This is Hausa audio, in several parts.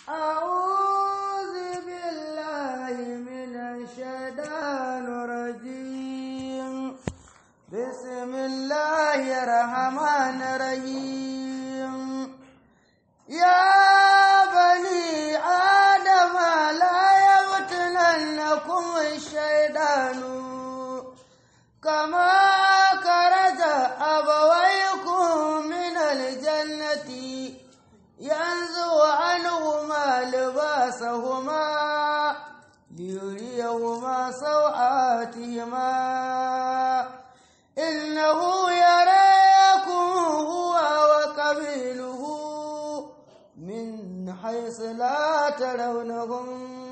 أعوذ بالله من الشيطان الرجيم بسم الله الرحمن الرحيم يا بني آدم لا يفتننكم الشيطان كما خرج أبويكم من الجنة ينزو عنهما لباسهما ليريهما سوآتهما إنه يراكم هو وقبيله من حيث لا ترونهم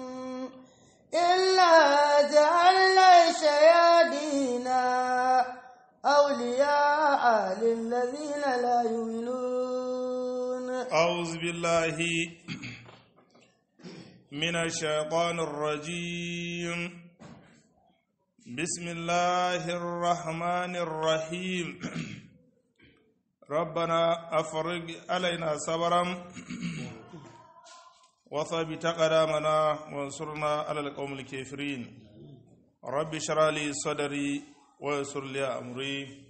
إلا جعلنا الشياطين أولياء للذين لا يؤمنون أعوذ بالله من الشيطان الرجيم بسم الله الرحمن الرحيم ربنا أفرج علينا صبرا وثبت قدامنا وانصرنا على القوم الكافرين رب اشرح لي صدري ويسر لي أمري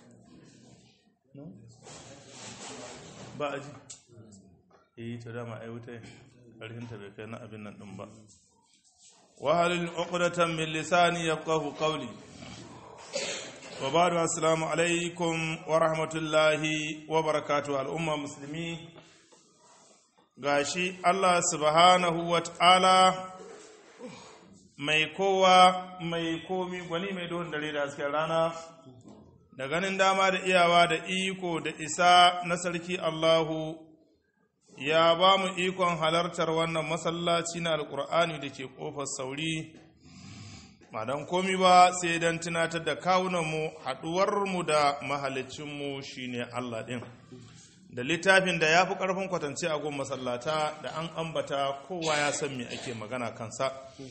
ba a ji eh ta dama ai wuta ƙarfinta bai kai na abin nan ɗin ba wahalin uqdatan min lisani yafqahu qawli wa ba'du assalamu alaikum wa rahmatullahi wa barakatuh al'umma musulmi gashi Allah subhanahu wa ta'ala mai kowa mai komi gwani mai duhun dare da hasken rana da ganin dama da iyawa da iko da isa na sarki Allahu ya ba mu ikon halartar wannan masallaci na alkur'ani da ke ƙofar sauri ba don komi ba sai don tunatar da kawunanmu haɗuwarmu da mahalicinmu shine Allah ɗin da littafin da ya fi ƙarfin kwatance a gun masallata da an ambata kowa ya san me ake magana kansa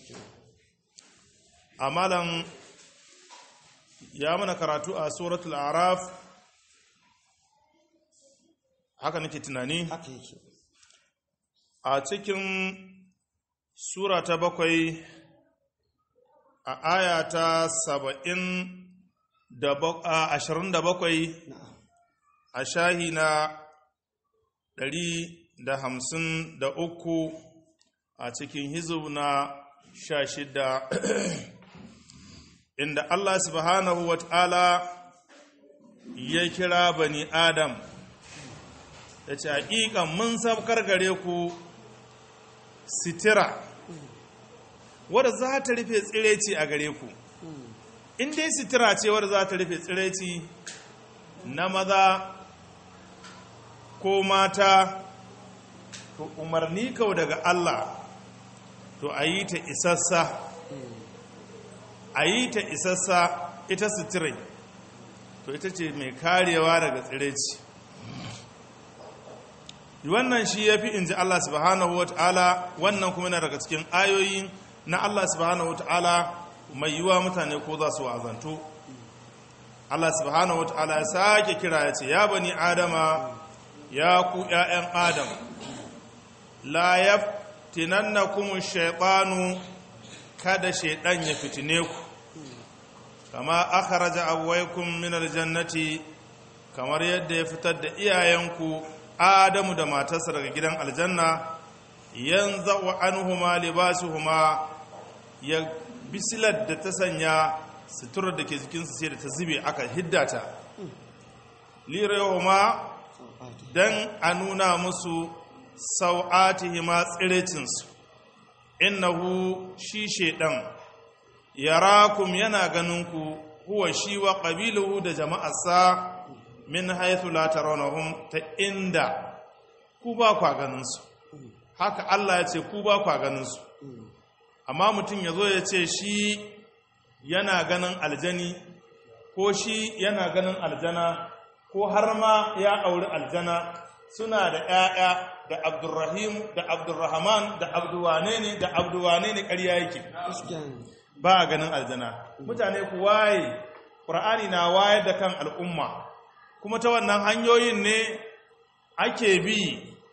amalan ya mana karatu a suratul araf haka nake tunani a cikin sura ta bakwai a aya ta saba'in da ashirin da bakwai a shahi na ɗari da hamsin da uku a cikin hizu na sha shida inda Allah subhanahu wa ta'ala ya kira bani Adam, ya ce, Haƙiƙan mun sabkar gare ku sitira, wadda za ta rufe tsireci a gare ku. In dai sitira ce wadda za ta rufe tsireci na maza ko mata, to umarni kau daga Allah, to a yi ta isassa. a yi ta isassa ita suturai to ita ce mai karewa daga tsireci wannan shi ya fi in ji Allah subhanahu wa ta'ala wannan kuma yana daga cikin ayoyi na Allah subhanahu wa ta'ala mai yiwa mutane ko za su wa'azantu Allah subhanahu wa ta'ala ya sake kira ya ce ya bani adama ya ku ‘ya'yan adam la yaftinannakum shaytanu kada shaiɗan ya fitine ku kama akharaja abwaykum min aljannati kamar yadda ya fitar da iyayenku Adamu da matarsa daga gidan aljanna yanzu anhuma libasuhuma ya bisilar da ta sanya suturar da ke jikinsu sai da ta zube aka hiddata lirayhuma dan a nuna musu sau'atihima tsirecinsu innahu shi shaidan yarakum yana ganinku huwa shi wa qabiluhu da jama'arsa min haythu la tarawnahum ta inda ku ba kwa ganin su haka Allah ya ce ku ba kwa ganin su amma mutum yazo ya ce shi yana ganin aljani ko shi yana ganin aljana ko har ma ya auri aljana suna da ‘ya'ya da abdurrahim da abdurrahman da abduwane ne da abduwane ne ƙarya yake ba a ganin aljana mutane ku waye ƙur'ani na wayar da kan al'umma kuma ta wannan hanyoyin ne ake bi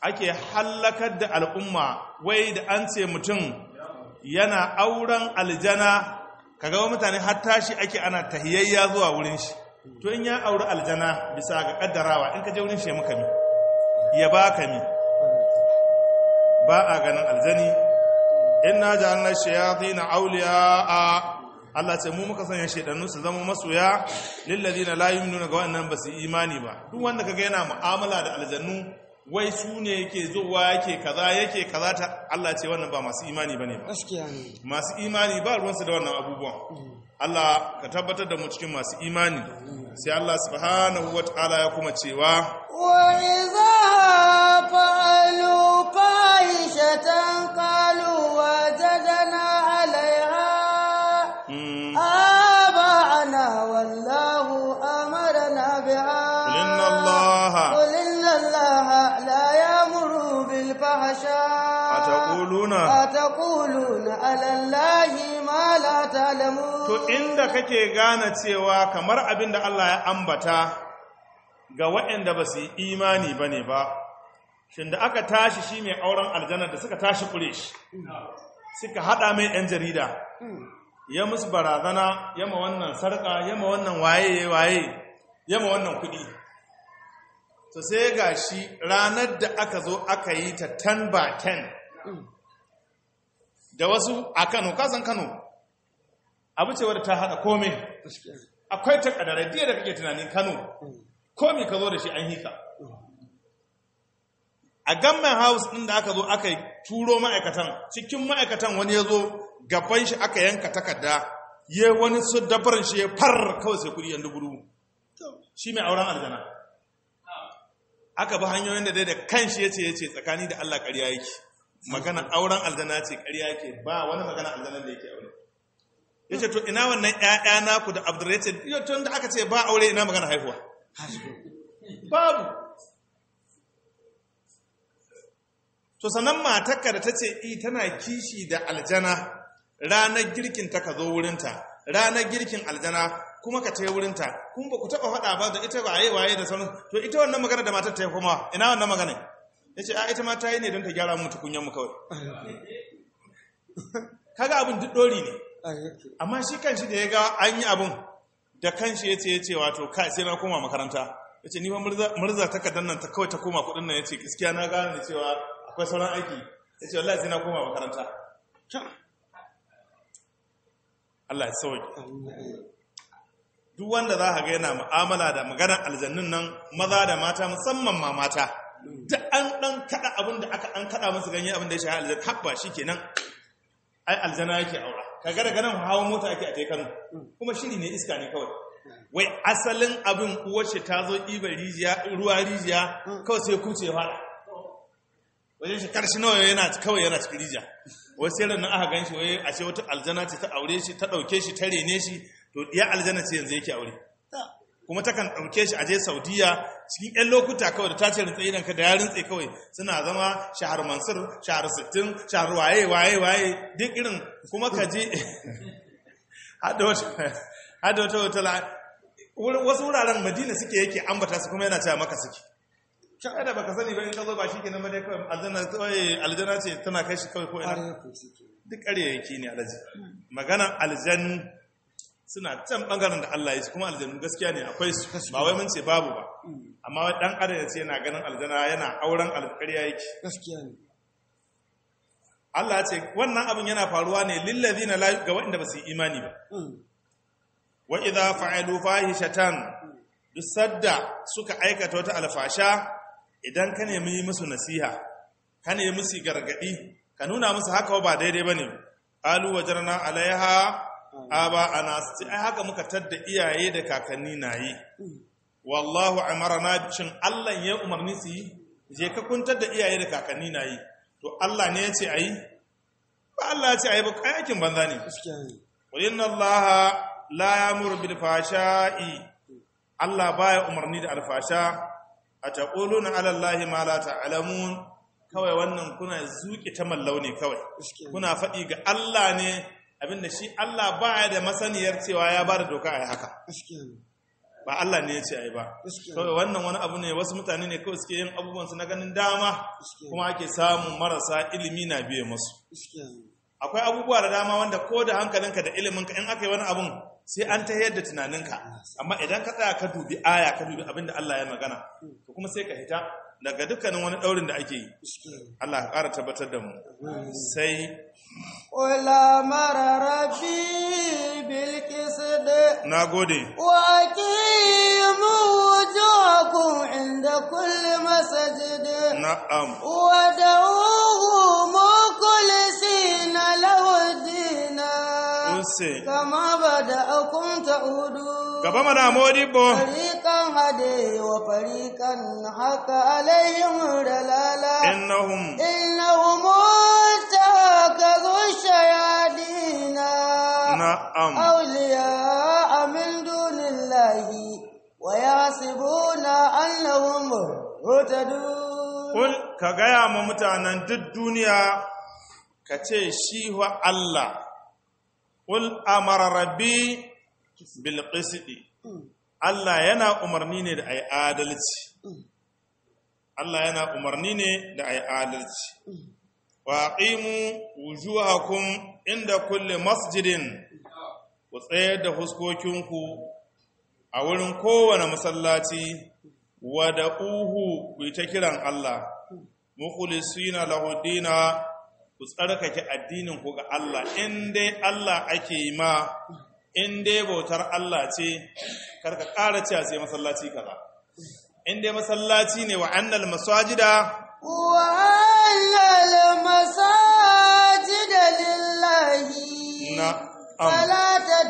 ake hallakar da al'umma wai da an ce mutum yana auren aljana kaga wa mutane har tashi ake ana tahiyayya zuwa wurin shi to in ya auri aljana bisa ga kaddarawa in ka je wurin shi ya maka mi ya baka mi ba a ganin aljani inna ja'alna shayatin awliya'a Allah ce mu muka sanya shaidannu su zama masoya lilladina la yu'minuna ga wannan ba su imani ba duk wanda kaga yana mu'amala da aljannu wai su ne yake zuwa yake kaza yake kaza ta Allah ce wannan ba masu imani bane ba gaskiya ne masu imani ba ruwansu da wannan abubuwan Allah ka tabbatar da mu cikin masu imani sai Allah subhanahu wataala ya kuma cewa وإذا فعلوا فاحشة قالوا وجدنا عليها mm, آباءنا والله أمرنا بها قل إن الله- قل إن الله لا يأمر بالفحشاء أتقولون أتقولون على الله ما لا تعلمون to inda kake gane cewa kamar abin da Allah ya ambata ga waɗanda ba su yi imani ba ne ba shin da aka tashi shi mai auren aljanar da suka tashi kure shi suka haɗa mai 'yan jarida ya musu barazana yama wannan sarƙa yama wannan waye waye yama wannan kuɗi to sai ga shi ranar da aka zo aka yi ta 10 by 10 da wasu a kano kasan kano abu ce wadda ta haɗa komai gaskiya ne. akwai ta ƙadarai diya da kake tunanin kano komi ka zo da shi an hika a gamman house ɗin da aka zo aka yi turo ma'aikatan cikin ma'aikatan wani ya zo gaban shi aka yanka takarda ya wani su dabarin shi ya far kawai sai kudi yan dubu shi mai auren aljana aka bi hanyoyin da dai da kan shi ya ce ya ce tsakani da allah ƙarya yake magana auren aljana ce ƙarya yake ba wani magana aljana da yake aure ya ce to ina wannan ‘ya'ya naku da abdurrahman yau tun da aka ce ba aure ina magana haihuwa babu to sannan matakka da ta ce i tana kishi da aljana ranar girkin ta ka zo wurinta ranar girkin aljana kuma ka ta yi wurinta kuma ba ku taɓa faɗa ba da ita waye waye da sauran to ita wannan magana da matar ta yi kuma ina wannan magana ya ce a ita ma ta yi ne don ta gyara mu tukunyan mu kawai kaga abin duk ɗori ne amma shi kanshi da ya ga an yi abin da kanshi ya ce ya ce wato kai sai na koma makaranta ya ce nima murza takardar nan ta kawai ta koma kudin nan ya ce gaskiya na gane da cewa akwai sauran aiki ya ce wallahi sai na koma makaranta Allah ya sauki duk wanda za ka ga yana mu'amala da maganar aljannun nan maza da mata musamman ma mata da an dan kada abin da aka an kada musu ganye abin da ya shafi aljanna habba shikenan ai aljanna yake aura kaga daga nan hawa mota ake a tai Kano kuma shiri ne iska ne kawai wai asalin abin uwarce ta zo ɗiba rijiya ruwa rijiya kawai sai kuce fara wajen shi karshe nawa yana kawai yana cikin rijiya wai sai ran aka gan shi wai ashe wata aljana ce ta aure shi ta ɗauke shi ta rene shi to ya aljana ce yanzu yake aure kuma takan ɗauke shi aje saudiya cikin 'yan lokuta kawai da ta ce rintse idan ka da ya rintse kawai suna zama shahar mansur shahar sittin shahar waye waye waye duk irin kuma ka je hada wata wata wasu wuraren madina suke yake ambata su kuma yana cewa maka suke kada baka sani ba in ka zo ba shi kenan ba dai kawai aljanna kawai aljanna ce tana kai shi kawai ko ina duk ƙaryayyaki ne alaji maganan aljannu suna can bangaren da Allah ya ce kuma aljannu gaskiya ne akwai su ba wai mun ce babu ba amma wai dan adam ya ce yana ganin aljana yana auren alƙarya yake gaskiya ne Allah ya ce wannan abin yana faruwa ne lillazina la ga waɗanda ba su yi imani ba wa idza fa'alu fahishatan duk sadda suka aikata wata alfasha idan ka nemi musu nasiha ka nemi musu gargadi ka nuna musu haka ba daidai bane qalu wajarna alaiha aba ana sai ai haka muka tadda iyaye da kakanni nayi wallahu amarna shin Allah ya umarni su yi je ka kuntar da iyaye da kakanni nayi to Allah ne ya ce ayi ba Allah ya ce ayi ba kai aikin banza ne gaskiya ne wa inna Allah la ya'muru bil fashai Allah baya umarni da alfasha ataquluna ala Allah ma la ta'lamun kawai wannan kuna zuki ta mallau ne kawai gaskiya ne kuna faɗi ga Allah ne abinda shi Allah baya da masaniyar cewa ya bada doka a haka gaskiya ne ba Allah ne ya ce ai ba Gaskiya. kawai wannan wani abu ne wasu mutane ne kawai suke yin abubuwan su na ganin dama Gaskiya. kuma ake samun marasa ilimi na biye musu gaskiya ne akwai abubuwa da dama wanda ko da hankalinka da iliminka in aka yi wani abun sai an ta yadda tunaninka amma idan ka tsaya ka dubi aya ka dubi abin da Allah ya magana to kuma sai ka hita daga dukkanin wani daurin da ake yi gaskiya ne Allah ka ƙara tabbatar da mu sai قل أمر ربي بالقسط na gode وأقيموا وجوهكم عند كل مسجد na'am ودعوه مخلصين له الدين use كما بدأكم تعودون gaba mana modibo فريقا هدي وفريقا حق عليهم الضلالة innahum إنهم اتخذوا الشياطين na'am أولياء من دون الله ويحسبون أنهم مهتدون Kul ka gaya ma mutanen duk duniya ka ce shi wa Allah, Kul amara rabbi bil qisti Allah yana umarni ne da ai adalci. Allah yana umarni ne da ai adalci. Wa aqimu wujuhakum inda kulli masjidin ku tsayar da huskokinku a wurin kowane masallaci wada uhu ku yi ta kiran Allah mukhlisina lahu dina ku tsarkake addinin ku ga Allah in dai Allah ake yi ma in dai bautar Allah ce karka ƙara cewa sai masallaci kaza in dai masallaci ne wa annal masajida وأن المساجد لله na am فلا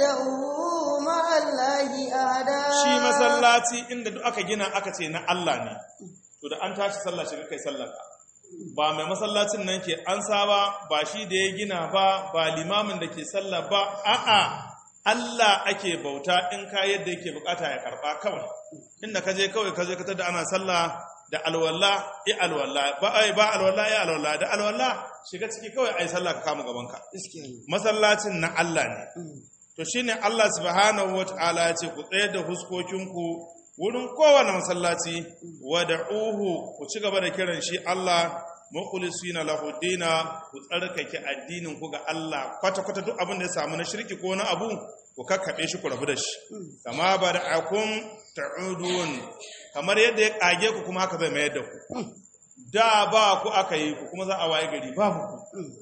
تدعوا مع الله أحدا shi masallaci inda duk aka gina aka ce na Allah ne to da an tashi sallah shiga kai sallar ka ba mai masallacin nan ke an saba ba shi da ya gina ba ba limamin da ke sallah ba a'a Allah ake bauta in ka yadda yake bukata ya karba kawai inda ka je kawai ka je ka tada ana sallah da alwala i alwala ba ai ba alwala i alwala da alwala shiga ciki kawai ai sallah ka kama gaban ka gaskiya ne masallacin na Allah ne to shine Allah subhanahu wata'ala ya ce ku tsayar da huskokinku wurin kowane masallaci wada'uhu ku ci gaba da kiran shi Allah mukhlisina lahu dina ku tsarkake addinin ku ga Allah kwata kwata duk abin da ya samu na shirki ko na abu ku kakkabe shi ku rabu da shi kama bada'akum ta'udun kamar yadda ya kage ku kuma haka zai mayar da ku da ba ku aka yi ku kuma za a waye gari babu ku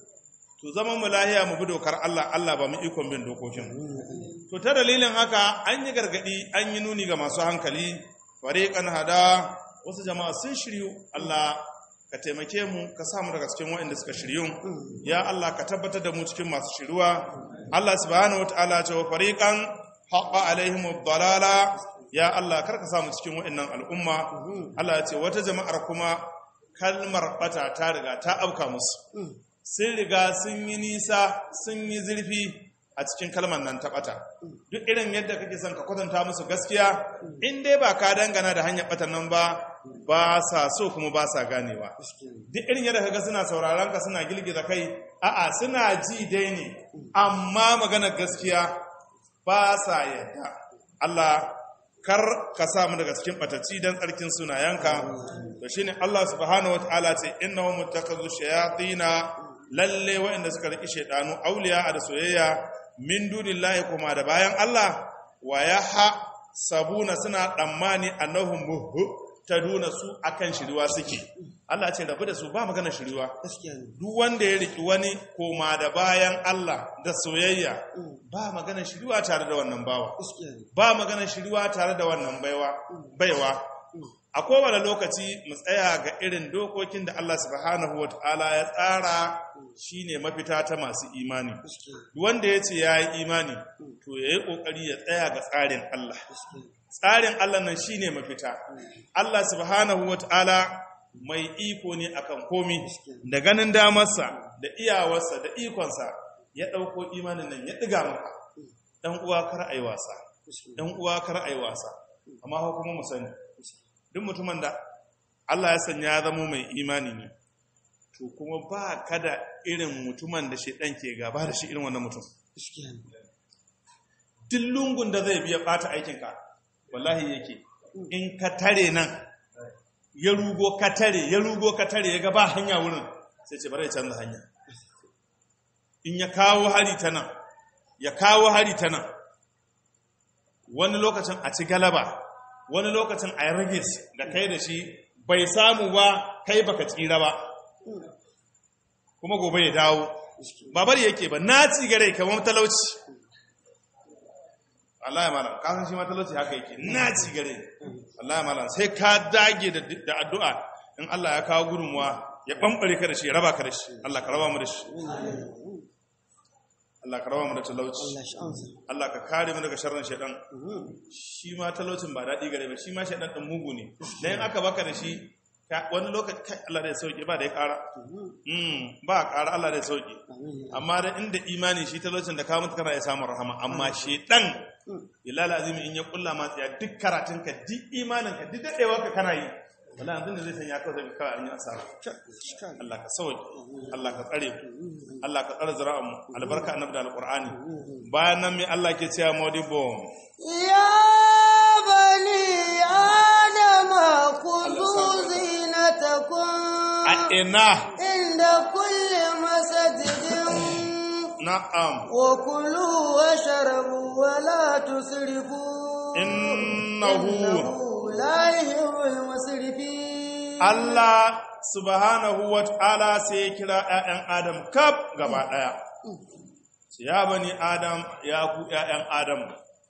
to zaman mu lahiya mu bi dokar Allah Allah ba mu ikon bin dokokin to ta dalilin haka an yi gargadi an yi nuni ga masu hankali fariqan hada wasu jama'a sun shiryu Allah ka taimake mu ka samu daga cikin waɗanda suka shiryu ya Allah ka tabbatar da mu cikin masu shiruwa Allah subhanahu wataala ya ce wa fariqan haqa alaihim ad-dalala ya Allah kar ka samu cikin waɗannan al'umma Allah ya ce wata jama'ar kuma kalmar bata ta riga ta auka musu sun riga sun yi nisa sun yi zurfi a cikin kalmar nan ta ɓata duk irin yadda kake son ka kwatanta musu gaskiya in dai ba ka dangana da hanyar ɓatan nan ba ba sa so kuma ba sa ganewa duk irin yadda kaga suna sauraron ka suna girgiza kai a'a suna ji dai ne amma maganar gaskiya ba sa yadda Allah kar ka sa mu daga cikin ɓatacci don tsarkin sunayenka to shine Allah subhanahu wataala ce innahum muttakazu shayatina lalle waɗanda suka riki shaidanu auliya a da soyayya min dunillahi kuma da bayan Allah wa yaha sabuna suna tsammani annahum muhu taduna su akan shiriwa suke Allah ce rabu da su ba magana shiriwa gaskiya ne duk wanda ya riki wani koma da bayan Allah da soyayya ba magana shiriwa tare da wannan bawa gaskiya ne ba magana shiriwa tare da wannan baiwa baiwa a kowane lokaci mu tsaya ga irin dokokin da Allah subhanahu wa ta'ala ya tsara shine mafita ta masu imani gaskiya Duk wanda ya ce ya yi imani to ya yi ƙoƙari ya tsaya ga tsarin Allah gaskiya tsarin Allah nan shine mafita Allah subhanahu wa ta'ala mai iko ne akan komi da ganin damarsa da iyawarsa da ikonsa ya ɗauko imanin nan ya ɗiga maka ɗan uwa kar a yi wasa ɗan uwa kar a yi wasa amma fa kuma mu sani duk mutumin da Allah ya sanya ya zama mai imani ne to kuma ba kada irin mutumin da shaidan ke gaba da shi irin wannan mutum gaskiya ne duk lungun da zai biya bata aikinka wallahi yake in ka tare nan ya rugo ka tare ya rugo ka tare ya ga ba hanya wurin sai ce bari ya canza hanya in ya kawo hari ta nan ya kawo hari ta nan wani lokacin a ci galaba wani lokacin a rage da kai da shi bai samu ba kai baka tsira ba kuma gobe ya dawo ba bari yake ba na ci gare kamar talauci Allah ya malam kasan shi ma talauci haka yake na ci gare Allah ya malam sai ka dage da addu'a in Allah ya kawo gudunmuwa ya bambare ka da shi ya raba ka da shi Allah ka raba mu da shi Allah ka raba mu da talauci Allah ka kare mu daga sharrin shaidan shi ma talaucin ba daɗi gare ba shi ma shaidan ɗin mugu ne dan aka baka da shi wani lokaci kai Allah da ya sauke ba da ya ƙara ba a ƙara Allah da ya sauke amma da inda imani shi talaucin da ka mutu kana ya samun rahama amma shaidan ilal azimi in ya kulla ma tsaya duk karatun ka duk imanin ka duk daɗewa ka kana yi wala yanzu da zai sanya kawai zai kawai an yi asara Allah ka sauke Allah ka tsare Allah ka tsare zira'an mu albarka annabi da alqur'ani bayan nan me Allah ke cewa modibo ya bani adama khudhu zinatakum a ina inda kulli masjidin na'am wa kulu washrabu wa la tusrifu innahu la yuhibbul musrifin Allah subhanahu wa ta'ala sai ya kira ‘ya'yan Adam kaf gaba ɗaya. Ya bani Adam, ya ku ‘ya'yan Adam,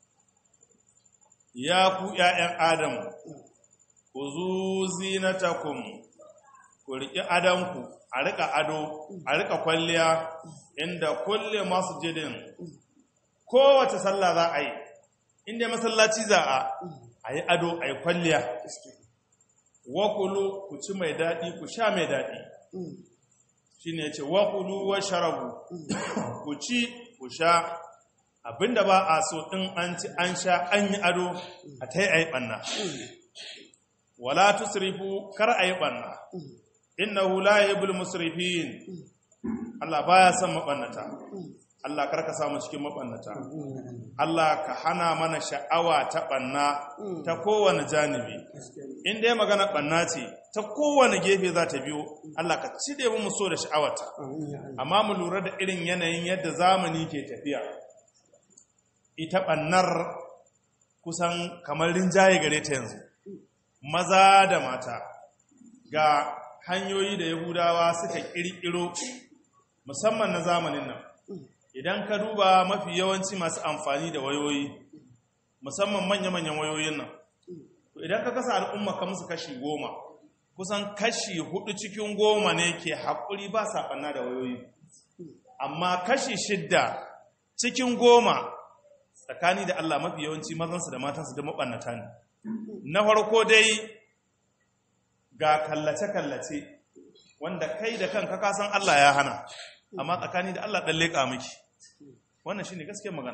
ya ku ‘ya'yan Adam, ku zu zinatakum, ku riƙi adanku, a riƙa ado, a riƙa kwalliya, inda kulle masu jidin, kowace sallah za a yi, inda masallaci za a, a yi ado, a yi kwalliya. wakulu ku ci mai daɗi ku sha mai daɗi shi ne ce wakulu wa sharabu ku ci ku sha abinda ba a so ɗin an ci an sha an yi ado a ta yi a yi ɓanna wala tusrifu kar a yi ɓanna inna hula ya bul musrifin Allah baya son maɓannata Allah karka samu cikin maɓannata Allah ka hana mana sha'awa ta ɓanna ta kowane janibi in dai magana ɓanna ce ta kowane gefe za ta biyo Allah ka cire mu so da sha'awata amma mu lura da irin yanayin yadda zamani ke tafiya ita ɓannar kusan kamar rinjaye gare ta yanzu maza da mata ga hanyoyi da yahudawa suka ƙirƙiro musamman na zamanin nan idan ka duba mafi yawanci masu amfani da wayoyi musamman manya-manyan wayoyin nan idan ka kasa al'umma ka musu kashi goma kusan kashi hudu cikin goma ne ke haƙuri ba saɓanna da wayoyi amma kashi shidda cikin goma tsakani da Allah mafi yawanci mazansu da matansu da maɓannata ne na farko dai ga kallace-kallace wanda kai da kanka kasan Allah ya hana amma tsakani da Allah ɗan leƙa miki wannan shi ne gaskiyar magana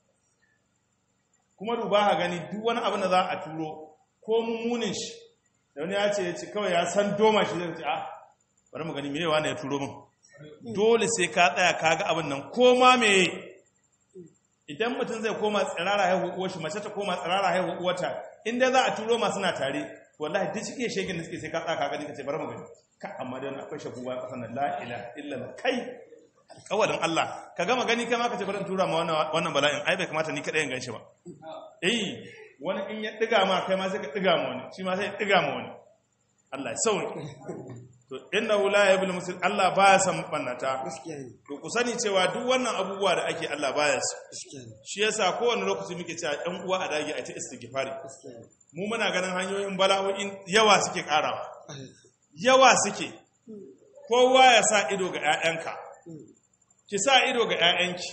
kuma duba ha gani duk wani abin da za a turo ko mummunin shi da wani ya ce ya ce kawai ya san doma shi zai ce a bari mu gani mewa ne ya turo min dole sai ka tsaya ka ga abin nan ko ma me idan mutum zai koma tsirara haihu uwar shi mace ta koma tsirara haihu uwata inda za a turo masu na tare wallahi duk cikin shegin da suke sai ka tsaya ka gani ka ce bari mu gani ka amma da wani akwai shafuwa a ƙasar nan la ilaha illa kai alƙawalin Allah ka gama gani kai ma ka ce bari in tura ma wannan bala'in ai bai kamata ni kaɗai in ganshi ba eh wani in ya ɗiga ma kai ma sai ka ɗiga ma wani shi ma sai ya ɗiga ma wani Allah ya sauke to inna la yabul muslim Allah baya san bannata to ku sani cewa duk wannan abubuwa da ake Allah baya su shi yasa kowane lokaci muke cewa ɗan uwa a dage a ta istighfari mu muna ganin hanyoyin bala'o'in yawa suke karawa yawa suke kowa ya sa ido ga 'ya'yanka ki sa ido ga 'ya'yanki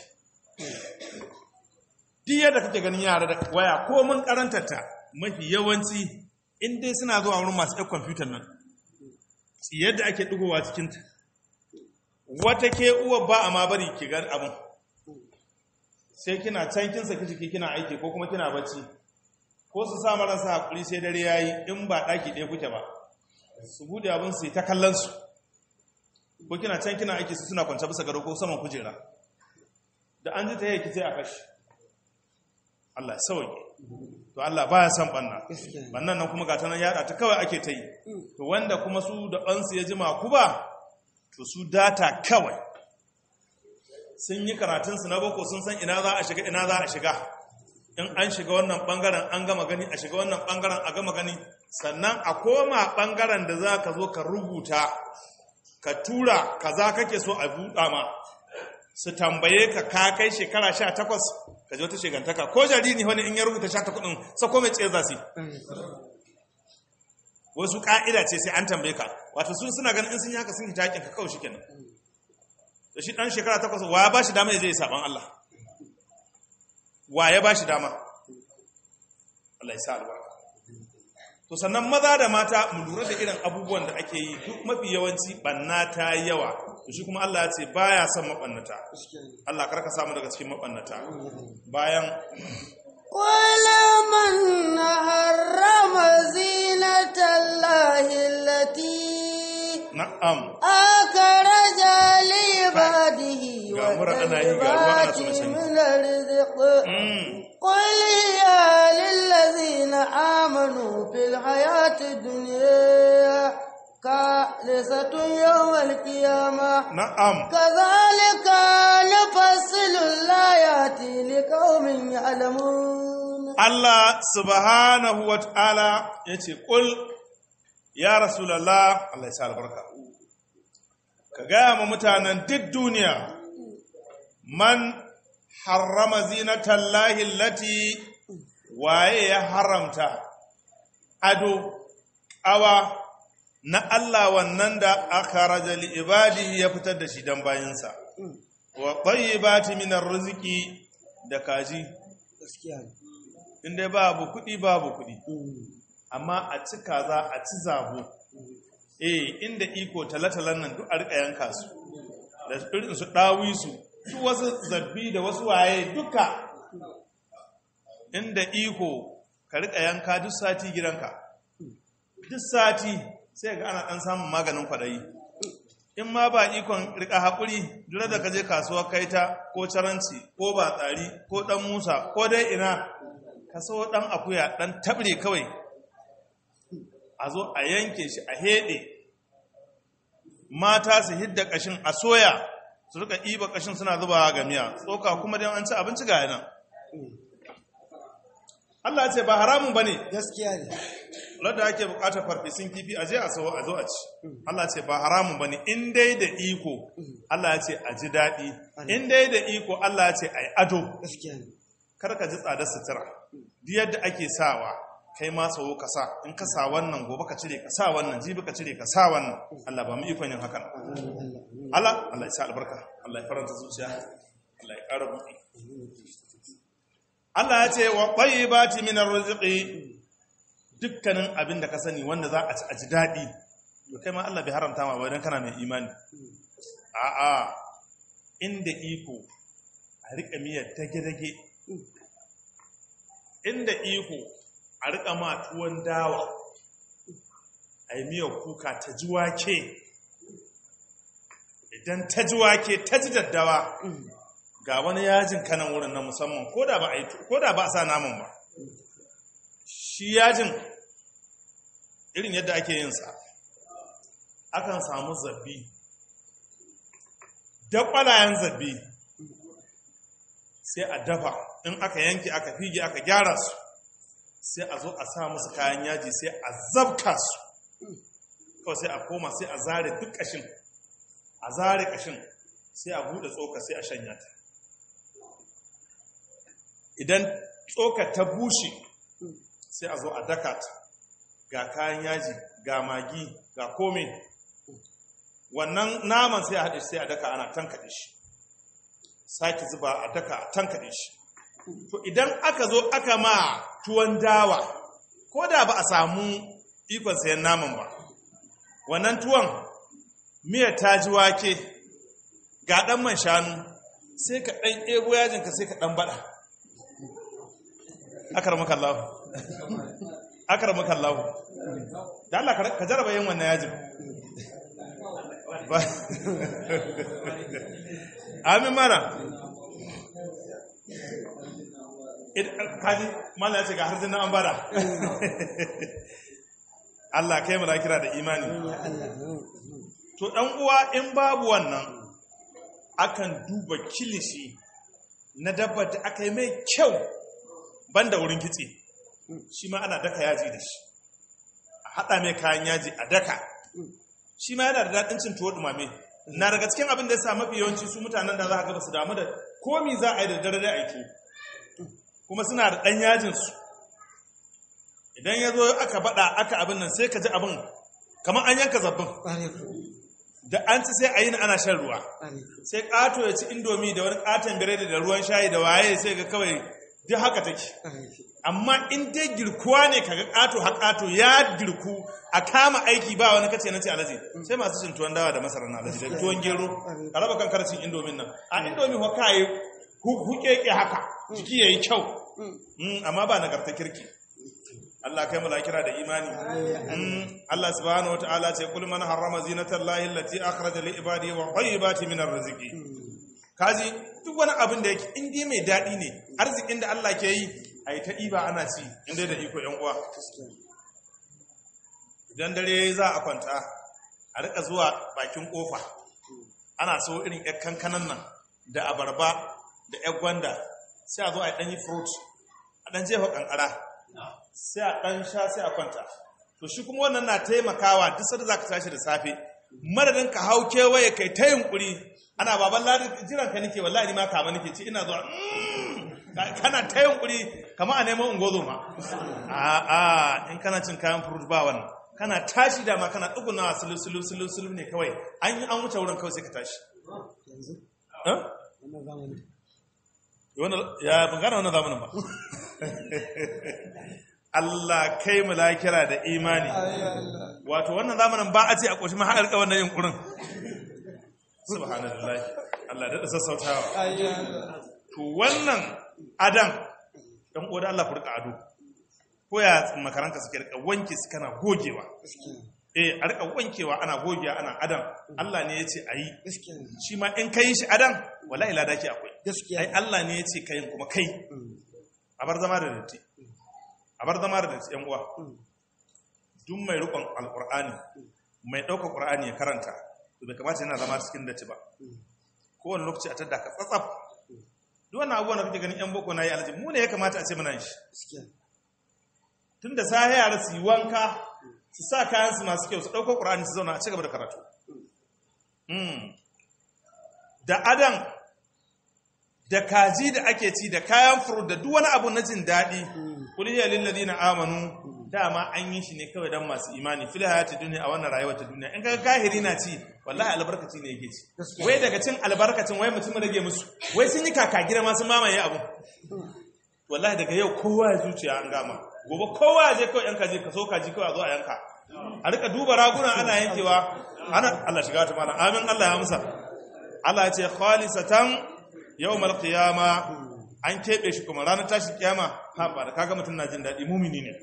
duk yadda kake ganin yara da waya ko mun karantarta mafi yawanci in dai suna zuwa wurin masu ɗan kwamfutar nan yadda ake ɗigowa cikinta wata ke uwa ba a ma bari ki gan abin sai kina can kin saki jiki kina aiki ko kuma kina bacci ko su sa marasa hakuri sai dare yayi in ba ɗaki ɗaya kuke ba su bude abin su ta kallon su ko kina can kina aiki su suna kwance bisa gado ko saman kujera da an ji ta yake sai a kashi Allah sauke to Allah baya son banna gaskiya ne bannan nan kuma gata nan yada ta kawai ake ta yi to wanda kuma su da bansu ya jima ku ba to su data kawai sun yi karatunsu na boko sun san ina za a shiga ina za a shiga in an shiga wannan bangaren an gama gani a shiga wannan bangaren a gama gani sannan a koma bangaren da za ka zo ka rubuta ka tura kaza kake so a buɗa ma su tambaye ka ka kai shekara sha takwas ka je wata shigantaka ko jariri wani in ya rubuta sha takwas ɗin sako mai tsaye za su yi wasu ƙa'ida ce sai an tambaye ka wato sun suna ganin in sun yi haka sun hita haƙin ka kawai shi kenan da shi ɗan shekara takwas wa ya ba shi dama ya je ya saɓan Allah wa ya ba shi dama Allah ya sa albarka to sannan maza da mata mu lura da irin abubuwan da ake yi duk mafi yawanci banna ta yi yawa to shi kuma Allah ya ce baya son mabannata gaskiya ne Allah karka samu daga cikin mabannata bayan قل من حرم زينة الله التي na'am أخرج لعباده ga mura ana yi, ga ruwa ana so na والطيبات sani. من الرزق mm. قل هي للذين آمنوا في الحياة الدنيا كالسة يوم القيامة na'am كذلك نفصل الآيات لقوم يعلمون Allah subhanahu wa ta'ala ya ce, Ƙul, ya Rasulallah, Allah ya sa albarka, ka gaya ma mutanen duk duniya, man harrama zinatallahi lati waye ya haramta ado, ƙawa na Allah wannan da aka raja ibadihi ya fitar da shi don bayansa, wa ɓayi ba minar riziki da kaji. gaskiya ne in dai babu kuɗi babu kuɗi amma a ci kaza a ci zabo eh inda iko talatalan nan duk a rika yanka su da irin su ɗawi su su wasu zabbi da wasu waye duka inda iko ka rika yanka duk sati gidanka duk sati sai ga ana ɗan samun maganin kwaɗayi in ma ba ikon rika haƙuri duk da ka je kasuwa kai ta ko caranci ko ba tsari ko ɗan musa ko dai ina ka so ɗan akuya ɗan tabre kawai a zo a yanke shi a heɗe mata su hidda ƙashin a soya su rika ɗiba ƙashin suna zubawa ga miya tsoka kuma don an ci abinci ga yanan Allah ce ba haramun ba ne gaskiya ne ladda ake bukatar farfesun kifi a je a sawo a zo a ci Allah ce ba haramun bane in dai da iko Allah ya ce a ji daɗi in dai da iko Allah ya ce a yi ado gaskiya ne kar ka ji tsadar sutura duk yadda ake sawa kai ma sawo ka sa in ka sa wannan gobe ka cire ka sa wannan jibi ka cire ka sa wannan Allah ba mu ikon yin hakan Allah Allah ya sa albarka Allah ya faranta zuciya Allah ya ƙara buɗi Allah ya ce wa tayyibati min arziki dukkanin abin da ka sani wanda za a ci a ji daɗi to kai ma Allah bai haramta ma ba dan kana mai imani a'a inda iko a rika miyar dage-dage inda iko a rika ma tuwon dawa a yi miyar kuka ta ji wake idan ta ji wake ta ji daddawa ga wani yajin kanan wurin na musamman ko da ba a yi ko da ba a sa naman ba shi yajin irin yadda ake yin sa akan samu zabbi da kwalayen zabbi sai a dafa in aka yanke aka fige aka gyara su sai a zo a sa musu kayan yaji sai a zabka su kawai sai a koma sai a zare duk ƙashin a zare ƙashin sai a buɗe tsoka sai a shanya ta idan tsoka ta bushe sai a zo a daka ta ga kayan yaji ga magi ga kome wannan naman sai a haɗe sai a daka ana tankaɗe shi sake zuba a daka a tankaɗe shi to idan aka zo aka ma tuwon dawa ko da ba a samu ikon sayan naman ba wannan tuwon miyar ta ji wake ga ɗan man shanu sai ka ɗan ego yajinka sai ka ɗan baɗa akar maka Allah akar maka Allah da Allah ka jaraba yin wannan yajin amin mana kaji mala ya ce ga harzin an bada Allah kai mu kira da imani to dan uwa in babu wannan akan duba kilishi na dabbar da aka yi mai kyau banda wurin kitse shi ma ana daka yaji da shi a haɗa mai kayan yaji a daka shi ma yana da daɗin cin tuwo ɗumame na daga cikin abin da ya sa mafi yawanci su mutanen da za a gaba su damu da komi za a yi da dare da aiki kuma suna da ɗan yajinsu idan ya zo aka baɗa aka abin nan sai ka ji abin kamar an yanka zabbin da an ci sai a yi ana shan ruwa sai ƙato ya ci indomi da wani ƙaton biredi da ruwan shayi da waye sai ga kawai duk haka take amma in dai girkuwa ne kaga ƙato ha ƙato ya girku a kama aiki ba wani kace na ce alaji sai masu cin tuwon dawa da masara na alaji da tuwon gero ka raba kan karcin indomin nan a indomi ho kai hukeke haka jiki yayi kyau Mm, amma ba nagarta kirki Allah kai mulakira da imani Mm, Allah subhanahu wataala ce kul man harrama zinatallahi allati akhraja li ibadihi wa tayyibati min arziki kaji duk wani abin da yake in dai mai daɗi ne arzikin da Allah ke yi a yi ta ɗiba ana ci in dai da iko ‘yan uwa idan dare za a kwanta a rika zuwa bakin ƙofa ana so irin ‘yan kankanan nan da abarba da ‘yan gwanda sai a zo a yi ɗanyi fruit a ɗan jefa ƙanƙara sai a ɗan sha sai a kwanta to shi kuma wannan na taimakawa duk sanda za ka tashi da safe madadin ka hau kewaye kai ta yunkuri ana baban ladi jiran ka nake wallahi ni ma kama nake ci ina zuwa kana ta yunkuri kama a neman ungozo ma a a in kana cin kayan fruit ba wannan kana tashi da ma kana tsugunawa sulu sulu sulu sulu ne kawai an yi an wuce wurin kawai sai ka tashi ya ban gane wannan zamanin ba Allah kai mu lakira da imani wato wannan zamanin ba a ce a ƙoshi mahaɗar ƙawar na yunkurin subhanallah Allah da sassautawa to wannan adan ɗan ƙoda Allah ku rika ado ko ya makaranka suke rika wanke su kana gogewa eh a rika wankewa ana gogewa ana adan Allah ne ya ce a yi shi ma in kai shi adan wallahi lada ke akwai ai Allah ne ya ce kayin kuma kai a bar zama da datti a bar zama da datti yan uwa duk mai rikon alkur'ani mai ɗaukar ƙur'ani ya karanta to bai kamata yana zama cikin datti ba kowane lokaci a tadda ka tsatsaf duk wannan abubuwan da kake ganin yan boko na yi alhaji mu ne ya kamata a ce muna shi tun da sahi yara su yi wanka su sa kayan su masu kyau su ɗaukar ƙur'ani su zauna a ci gaba da karatu da adan da kaji da ake ci da kayan furu da duk wani abu na jin daɗi kuliyar lilladina amanu dama an yi shi ne kawai don masu imani fil hayati duniya a wannan rayuwar ta duniya in ga kahiri na ci wallahi albarkaci ne yake ci wai daga cin albarkacin wai mutum rage musu wai sun yi kaka gida ma sun mamaye abu wallahi daga yau kowa ya zuciya an gama gobe kowa ya je kawai yan kaji kaso kaji kawai a zo a yanka a rika duba raguna ana yankewa ana Allah shiga ta mana amin Allah ya amsa Allah ya ce khalisatan yawmal qiyama an keɓe shi kuma ranar tashi kiyama ha ba da kaga mutum na jin daɗi mumini ne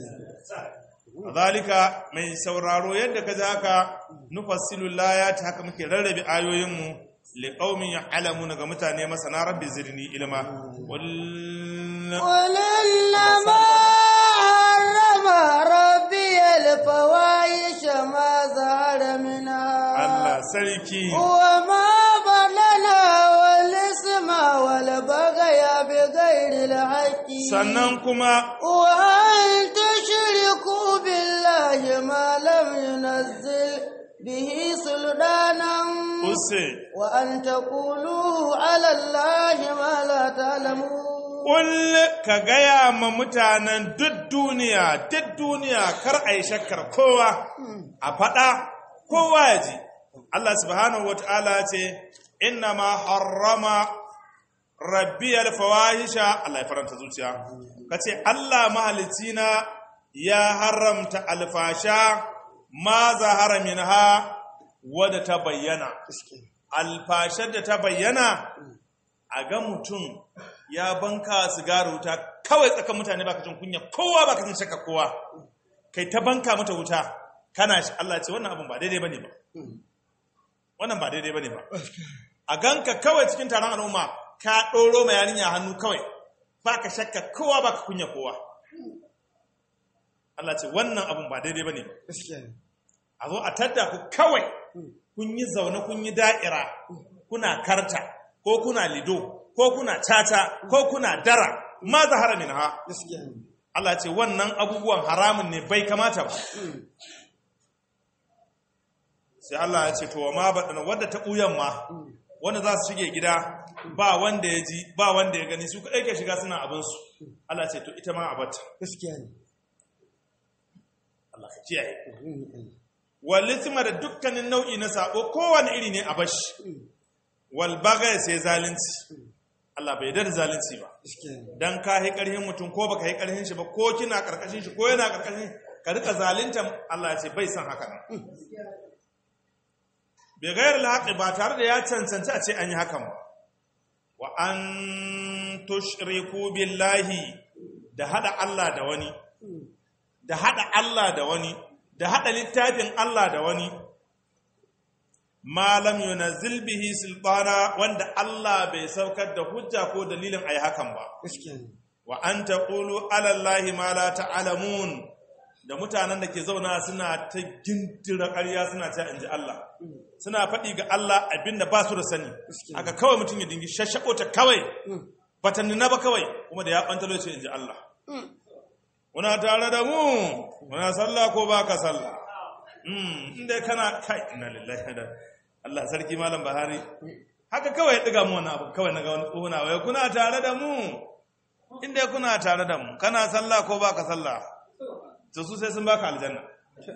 zalika mai sauraro yadda ka ji haka nufassilu layati haka muke rarrabe ayoyinmu liqaumin ya'lamuna ga mutane masana rabbi zidni ilma قل إنما حرم ربي الفواحش ما ظهر منها Allah sarki وما بطن والإثم والبغي بغير الحق sannan kuma وأن تشركوا بالله ما لم ينزل به سلطانا use وأن تقولوا على الله ما لا تعلمون Ƙul ka gaya ma mutanen duk duniya, duk duniya kar a yi shakkar kowa, a faɗa kowa ya ji. Allah subhanahu wa ta'ala ce, Inna ma harrama rabbi alfawahisha Allah ya faranta zuciya. Ka ce, Allah mahalicina ya haramta alfasha ma zahara minha wadda ta bayyana. Alfashar da ta bayyana a ga mutum ya banka sigari wuta kawai tsakan mutane baka jin kunya kowa baka jin shakka kowa kai ta banka mata wuta kana shi Allah ce wannan abun ba daidai bane ba wannan ba daidai bane ba a ganka kawai cikin taron al'umma ka ɗoro ma yarinya hannu kawai baka shakka kowa baka kunya kowa Allah ce wannan abun ba daidai bane ba gaskiya ne a zo a tadda ku kawai kun yi zaune kun yi da'ira kuna karta ko kuna lido ko kuna tata ko kuna dara ma zahara min ha gaskiya ne Allah ce wannan abubuwan haramun ne bai kamata ba sai Allah ya ce to wa ma baɗana wadda ta ɓuyan ma wanda za su shige gida ba wanda ya ji ba wanda ya gani su kaɗai ke shiga suna abinsu Allah ce to ita ma a bata gaskiya ne Allah ka kiyaye walisma da dukkanin nau'i na sabo kowane iri ne a bashi wal bagaya sai zalunci Allah bai yarda da zalunci ba gaskiya ne dan ka yi karhin mutum ko baka yi karhin shi ba ko kina karkashin shi ko yana karkashin ka rika zalunta Allah ya ce bai san haka nan bai gayar alhaqi ba tare da ya cancanci a ce an yi hakan ba wa an tushriku billahi da hada Allah da wani da hada Allah da wani da hada littafin Allah da wani malam yunazzil bihi sultana wanda Allah bai saukar da hujja ko dalilin ayi hakan ba gaskiya ne wa an taqulu ala allahi ma la ta'lamun da mutanen da ke zauna suna ta gindira ƙarya suna ta inji Allah suna faɗi ga Allah abinda ba su da sani Gaskiya. aka kawai mutum ya dingi shashako ta kawai bata nuna ba kawai kuma da ya ɓantalo ce inji Allah muna tare da mu muna sallah ko ba ka sallah Mm, inda kana kai ina lillahi da Allah sarki malam Bahari haka kawai ya ɗiga mu wannan abu kawai na ga wani tsohona wai kuna tare da mu inda kuna tare da mu kana sallah ko ba ka sallah to su sai sun baka aljanna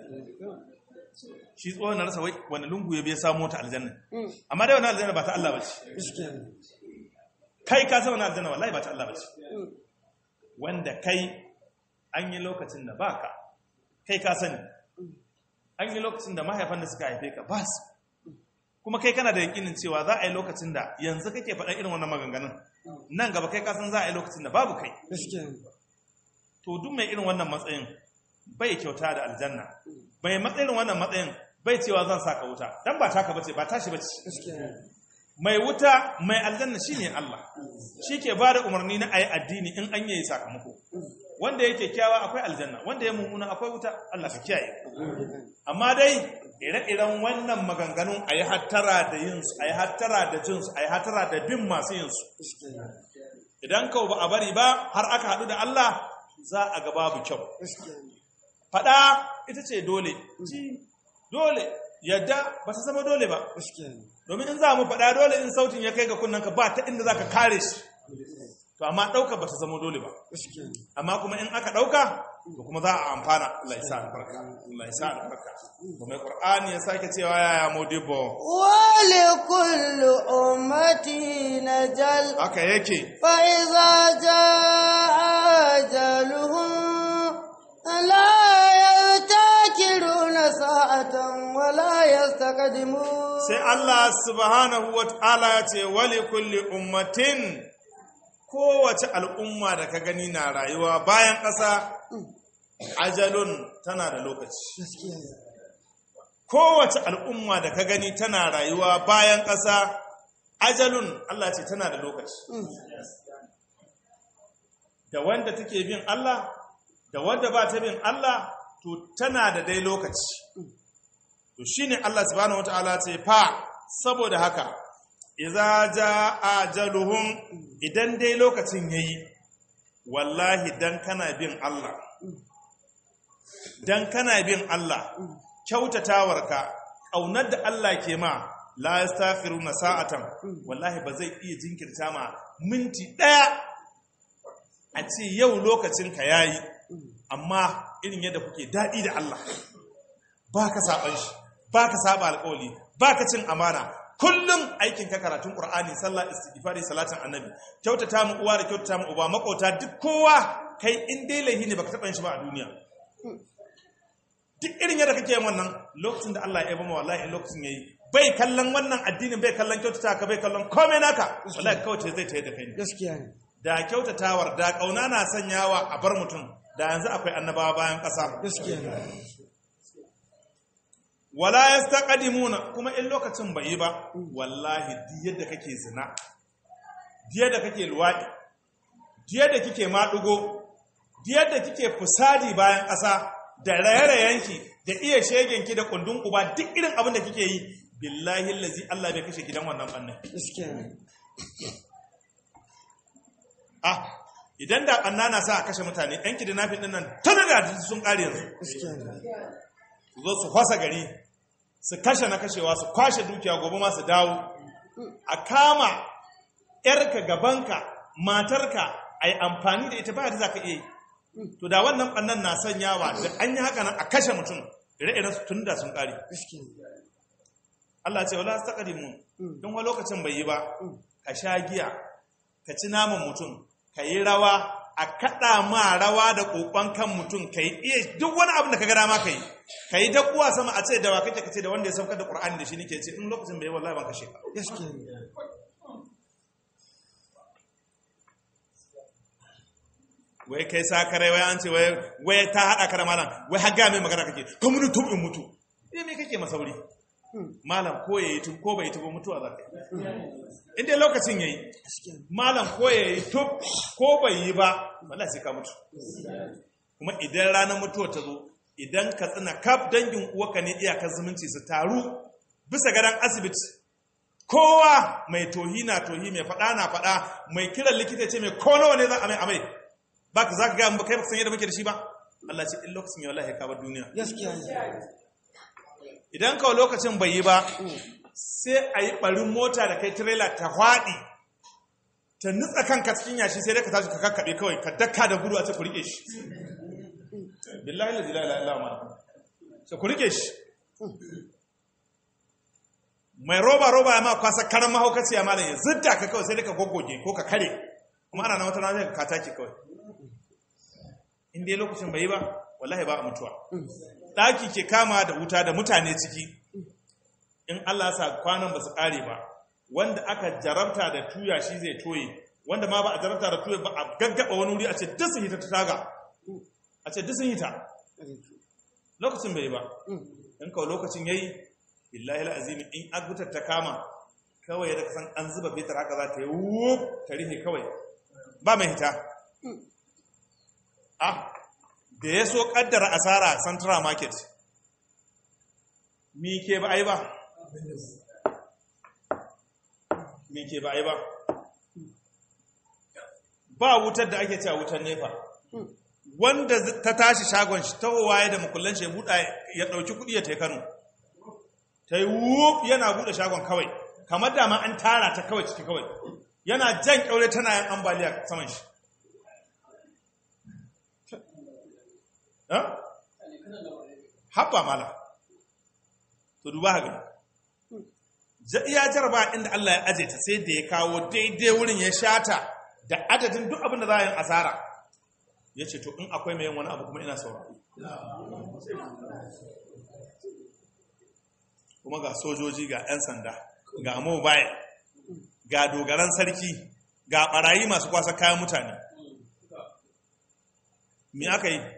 shi tsohon na rasa wai wani lungu ya biya samu ta aljanna amma dai wani aljanna ba ta Allah ba ce gaskiya ne kai ka san wani aljanna wallahi ba ta Allah ba ce wanda kai an yi lokacin da baka kai ka sani an yi lokacin da mahaifan da suka haife ka ba su kuma kai kana da yakinin cewa za a yi lokacin da yanzu kake faɗa irin wannan maganganun nan gaba kai ka san za a yi lokacin da babu kai gaskiya ne to duk mai irin wannan matsayin bai kyauta da aljanna bai matsayin wannan matsayin bai cewa zan saka wuta dan ba taka bace ba tashi bace gaskiya ne mai wuta mai aljanna shine Allah shike ba da umarni na ayi addini in an yi sakamako wanda yake kyawa akwai aljanna wanda ya mummuna akwai wuta Allah ka kiyaye amma dai ire-iren wannan maganganun ayi hattara da yin su ayi hattara da jin su ayi hattara da bin masu yin su gaskiya ne idan ka ba a bari ba har aka haɗu da Allah za a ga babu kyau gaskiya ne faɗa ita ce dole ci dole yadda ba ta zama dole ba gaskiya ne domin in za mu faɗa dole in sautin ya kai ga kunnanka ba ta inda za ka kare shi to amma ɗauka ba ta zama dole ba gaskiya ne amma kuma in aka ɗauka to kuma za a amfana Allah ya sa albarka Allah ya sa albarka kuma Qur'ani ya sake cewa yaya modibo ولكل أمة نجل haka yake فإذا جاء أجلهم لا يستأخرون ساعة ولا يستقدمون sai Allah subhanahu wa ta'ala ya ce wali kulli ummatin kowace al'umma da ka gani na rayuwa bayan ƙasa ajalun tana da lokaci gaskiya ne kowace al'umma da ka gani tana rayuwa bayan ƙasa ajalun Allah ce tana da lokaci da wanda take bin Allah da wanda ba ta bin Allah to tana da dai lokaci to shine Allah subhanahu wataala ce fa saboda haka idza jaa ajaluhum idan dai lokacin yayi wallahi dan kana bin Allah dan kana bin Allah kyautatawarka ƙaunar da Allah ke ma la yastaghfiruna sa'atan wallahi ba zai iya jinkirta ma minti ɗaya a ce yau lokacin ka yayi amma irin yadda kuke daɗi da Allah baka saban shi baka saba alƙawli baka cin amana kullum aikin ka karatun Qur'ani sallah istighfari salatin annabi kyautata mu uwa da kyautata mu uba makota duk kowa kai in dai laihi ne baka taɓa yin shi ba a duniya duk irin yadda kake yin wannan lokacin da Allah ya yaba ma wallahi lokacin yayi bai kallon wannan addinin bai kallon kyautata ka bai kallon komai naka wallahi kawai zai tayi da kai ne gaskiya ne da kyautatawar da kauna na sanyawa a bar mutum da yanzu akwai annabawa bayan ƙasa gaskiya ne wala yastaqdimuna kuma in lokacin bai yi ba wallahi duk yadda kake zina duk yadda kake luwadi yadda kike maɗugo yadda kike fusadi bayan ƙasa da raye-rayenki da iya shegenki da kundin uba duk irin abin da kike yi billahi lazi Allah bai kashe gidan wannan bannan gaskiya ne ah idan da ɓanna na sa a kashe mutane yan kidnapping ɗin nan tana da sun ƙare yanzu gaskiya ne su zo su fasa gari su kashe na kashewa su kwashe dukiya gobe ma su dawo a kama yarka gabanka matarka a yi amfani da ita ba da za ka iya yi to da wannan ɓannan na sanyawa da an yi haka nan a kashe mutum ire-iren su tun da sun ƙare gaskiya ne Allah ce wala ta mun don wa lokacin bai yi ba ka sha giya ka ci naman mutum ka yi rawa a kaɗa ma rawa da ƙoƙon kan mutum ka yi iya duk wani abin da ka ga dama ka yi ka yi dakuwa sama a ce da wa kake ka ce da wanda ya saukar da ƙur'ani da shi nake ce in lokacin bai yi wallahi ban kashe ka gaskiya ne wai kai sakarai wai an ce wai wai ta haɗa ka da malam wai har ga mai magana kake ka mutu tun in mutu eh me kake masauri malam ko yayi tun ko bai tuba mutuwa za ka yi in dai lokacin yayi gaskiya ne malam ko ya yi tub ko bai yi ba wallahi sai ka mutu kuma idan ranar mutuwa ta zo idan ka tsina kaf dangin uwaka ne iyakar zumunci su taru bisa gadon asibiti kowa mai tohi na tohi mai faɗa na faɗa mai kiran likita ce mai ko nawa ne za a mai amai ba ka za ka gaya mu kai ba ka san yadda muke da shi ba Allah ce in lokacin ya wallahi ka bar duniya gaskiya ne idan kawai lokacin bai yi ba sai a yi ɓarin mota da kai tirela ta haɗi ta nutsa kanka cikin yashi sai dai ka tashi ka kakkaɓe kawai ka daka da gudu a ce ku riƙe shi billahi la ilaha illa ma sai ku riƙe shi mai roba roba ya ma kwasa karan mahaukaci ya malam ya zidda ka kawai sai dai ka goggoge ko ka kare kuma ana na wata rana ka take kawai in dai lokacin bai yi ba wallahi ba a mutuwa ɗaki ke kama da wuta da mutane ciki in Allah sa kwanan ba su ƙare ba wanda aka jarabta da tuya shi zai toye wanda ma ba a jarabta da tuya ba a gaggaba wani wuri a ce duk sun hita ta taga a ce duk sun hita lokacin bai yi ba in kawai lokacin yayi billahi alazim in agutar ta kama kawai da kasan an zuba fetur haka za ta yi wuf ta rihe kawai ba mai hita ah da ya so kaddara asara a central market mi ke ba ai ba mi ke ba ai ba ba wutar da ake cewa wutar nefa wanda ta tashi shagon shi ta waye da makullan shi ya buɗa ya ɗauki kuɗi ya tai kano ta yi wuf yana buɗe shagon kawai kamar da ma an tara ta kawai ciki kawai yana jan ƙyaure tana yin ambaliya saman shi haɓa mala to duba haka iya jarba inda Allah ya aje ta sai da ya kawo daidai wurin ya shata da adadin duk abin da za a yi asara ya ce to in akwai mai yin wani abu kuma ina saurari kuma ga sojoji ga 'yan sanda ga mobile ga dogaran sarki ga barayi masu kwasa kayan mutane me aka yi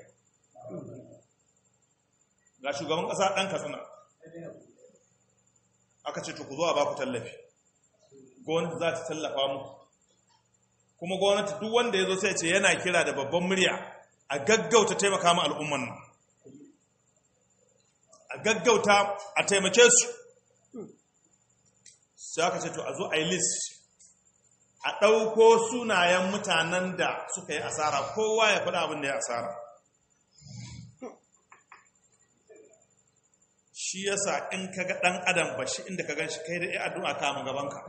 ga shugaban ƙasa ɗan katsina aka ce ku zo a baku tallafi gwamnati za ta tallafa muku kuma gwamnati duk wanda ya zo sai ce yana kira da babban murya a gaggauta taimaka ma al'umman nan a gaggauta a taimake su sai aka ce to a zo a yi list a ɗauko sunayen mutanen da suka yi asara kowa ya faɗa abin da ya asara shi yasa in ka ga ɗan adam ba shi inda ka gan shi kai da ya addu'a kama gabanka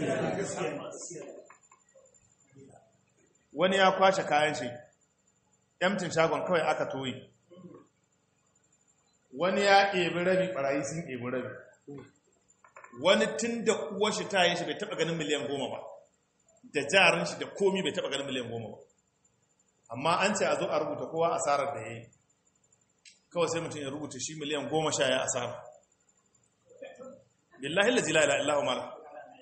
wani ya kwashe kayan shi yamtin shagon kawai aka toyi wani ya ɗebi rabi ɓarayi sun ɗebi rabi wani tun da uwar shi ta yi shi bai taɓa ganin miliyan goma ba da jarin shi da komi bai taɓa ganin miliyan goma ba amma an ce a zo a rubuta kowa asarar da ya yi kawai sai mutum ya rubuta shi miliyan goma sha ya asara billahi la jila ila illahu mala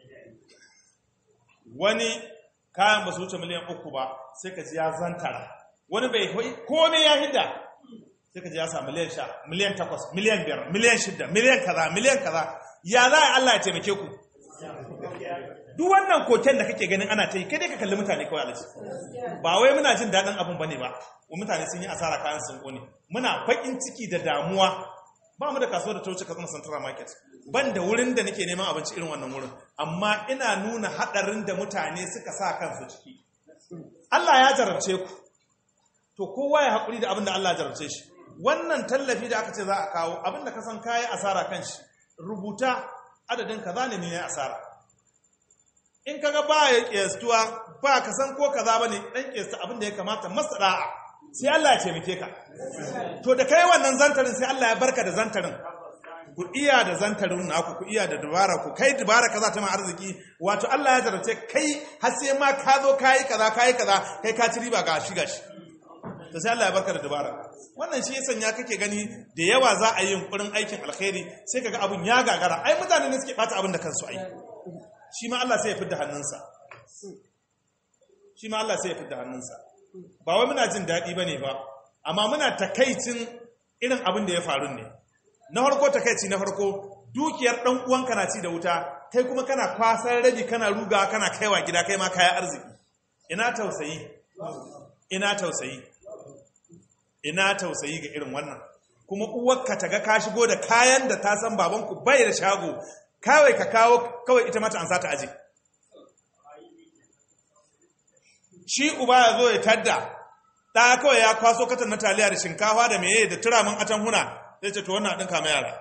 wani kayan ba su wuce miliyan uku ba sai ka ji ya zantara wani bai komai ya hidda sai ka ji ya sa miliyan sha miliyan takwas miliyan biyar miliyan shida miliyan kaza miliyan kaza ya za a Allah ya taimake ku duk wannan koken da kake ganin ana ta yi kai dai ka kalli mutane kawai alaji ba wai muna jin daɗin abin bane ba wa mutane sun yi asara kayan sun kone muna baƙin ciki da damuwa ba mu da kasuwa da ta wuce katsina central market ban da wurin da nake neman abinci irin wannan wurin amma ina nuna haɗarin da mutane suka sa kansu ciki Allah ya jarabce ku to kowa ya haƙuri da abin da Allah ya jarabce shi wannan tallafi da aka ce za a kawo abin da ka san kayi asara kan shi rubuta adadin kaza ne ne asara in kaga ba ya kiyastuwa ba ka san ko kaza bane dan kiyasta abin da ya kamata masara'a sai Allah ya taimake ka to da kai wannan zantarin sai Allah ya barka da zantarin ku iya da zantarin naku ku iya da dubara ku kai dubara kaza ta ma arziki wato Allah ya jarabce kai har sai ma ka zo kai kaza kai kaza kai ka ci riba ga shi gashi to sai Allah ya barka da dubara wannan shi ya sanya kake gani da yawa za a yi yunkurin aikin alkhairi sai kaga abun ya gagara ai mutane ne suke bata abin da kansu ai shi ma Allah sai ya fidda hannunsa shi ma Allah sai ya fidda hannunsa ba wai muna jin daɗi bane ba amma muna takaicin irin abin da ya faru ne na farko takaici na farko dukiyar dan uwanka na ci da wuta kai kuma kana kwasar rabi kana ruga kana kaiwa gida kai ma kayan arziki ina tausayi ina tausayi ina tausayi ga irin wannan kuma uwarka ta ga ka shigo da kayan da ta san babanku bai da shago kawai ka kawo kawai ita mata an sata aje shi uba ya zo ya tadda ɗa kawai ya kwaso katan na taliya da shinkafa da meye da turamin atan huna zai ce to wannan ɗin kama yara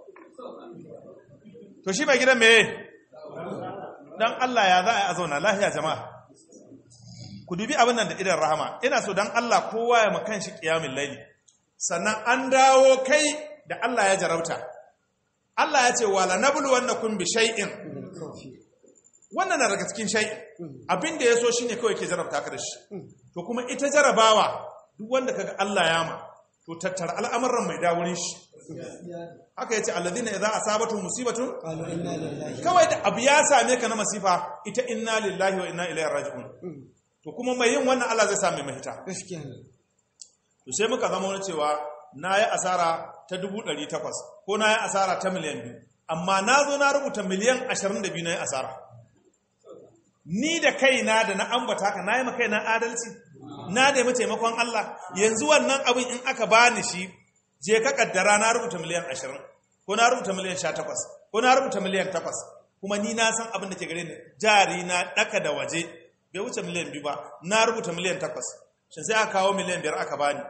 to shi mai gidan meye dan Allah ya za a zauna lahiya jama'a ku dubi abin nan da idan rahama ina so dan Allah kowa ya makan shi kiyamin laili sannan an dawo kai da Allah ya jarauta Allah ya ce wala nablu wannakum bi shay'in wannan na daga cikin shay'in abin da yaso shine kawai ke jarabta ka da shi to kuma ita jarabawa duk wanda kaga Allah ya ma to tattara al'amuran mai dawurin shi haka yace alladhina idza asabatu musibatun kawai da abu ya same ka na masifa ita inna lillahi wa inna ilaihi raji'un to kuma mai yin wannan Allah zai sa mai mahita gaskiya ne to sai muka zama wani cewa na yi asara ta dubu ɗari takwas ko na yi asara ta miliyan biyu amma na zo na rubuta miliyan ashirin da biyu na yi asara ni da kaina da na ambata haka na yi ma kaina adalci na nemi taimakon Allah yanzu wannan abin in aka bani shi je ka kaddara na rubuta miliyan ashirin ko na rubuta miliyan sha takwas ko na rubuta miliyan takwas kuma ni na san abin da ke gare ni jari na ɗaka da waje bai wuce miliyan biyu ba na rubuta miliyan takwas shi sai aka kawo miliyan biyar aka bani